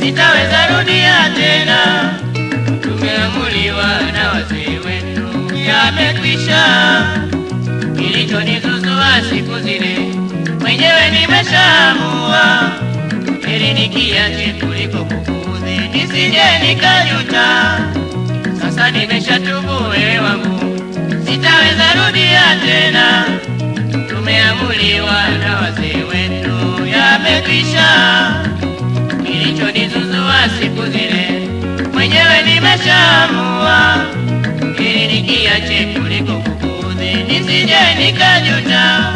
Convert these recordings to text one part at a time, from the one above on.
sitaweza rudia tena. Tumeamuliwa na wazee wenu, yamekwisha. Kilichonizuzua siku zile mwenyewe nimeshaamua, heri nikiache kuliko kukuudhi, nisije nikajuta. Sasa nimeshatubu wewe wangu, sitaweza rudia tena. Tumeamuliwa na wazee wetu, yamekwisha. Kilichonizuzua siku zile mwenyewe nimeshaamua, ili nikiache kuliko kukuudhi, nisije nikajuta.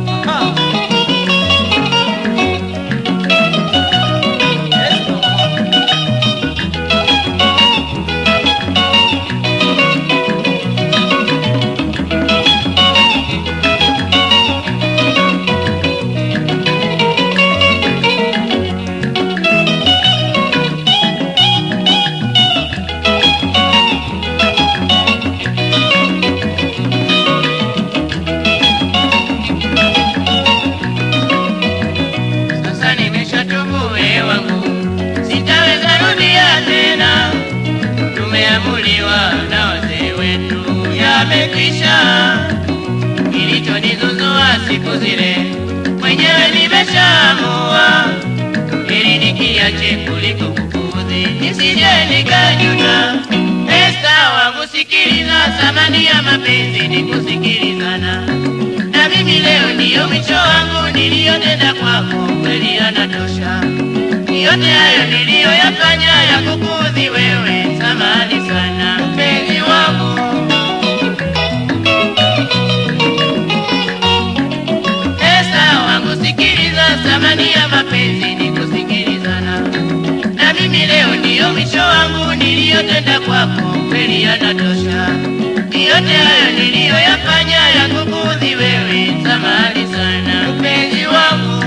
Sasa nimeshatubu wewe wangu, sitaweza rudia tena. Tumeamuliwa na wazee wetu, yamekwisha. Kilichonizuzua siku zile mwenyewe nimeshaamua, ili nikiache kuliko kukuudhi, nisije nikajuta. Esta wangu, sikiliza, thamani ya mapenzi ni kusikilizana na mimi leo ndiyo mwisho wangu niliyotenda kwako, kweli yanatosha. Yote hayo niliyoyafanya ya kukuudhi wewe, samahani sana mpenzi wangu. Esta wangu, sikiliza, thamani ya mapenzi ni kusikilizana. Na mimi leo ndiyo mwisho wangu niliyotenda kwako, kweli yanatosha. Yote hayo niliyoyafanya ya kukuudhi wewe, samahani sana mpenzi wangu.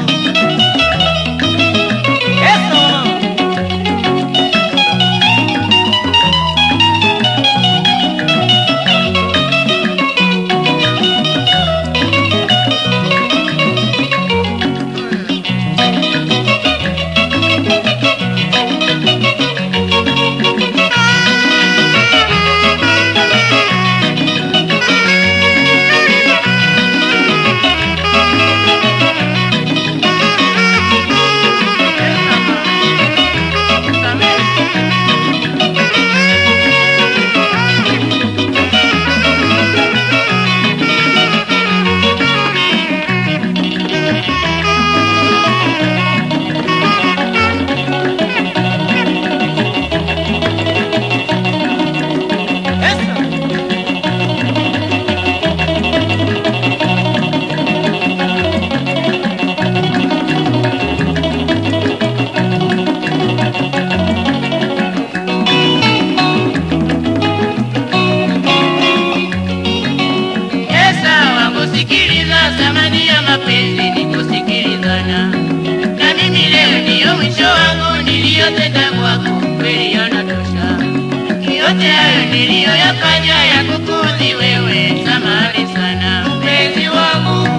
Esa wangu, sikiliza, thamani ya mapenzi ni kusikilizana. Na mimi leo ndiyo mwisho wangu niliyotenda kwako, kweli yanatosha. Yote hayo niliyoyafanya ya kukuudhi wewe, samahani sana mpenzi wangu.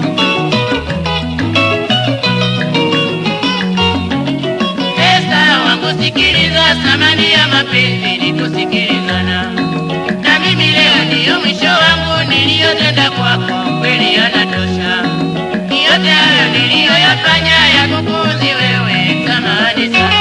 Esa wangu, sikiliza, thamani ya mapenzi ni kusikilizana. Na mimi leo ndiyo mwisho wangu niliyotenda kwako, kweli yanatosha. Yote hayo niliyoyafanya ya kukuudhi wewe, samahani sana.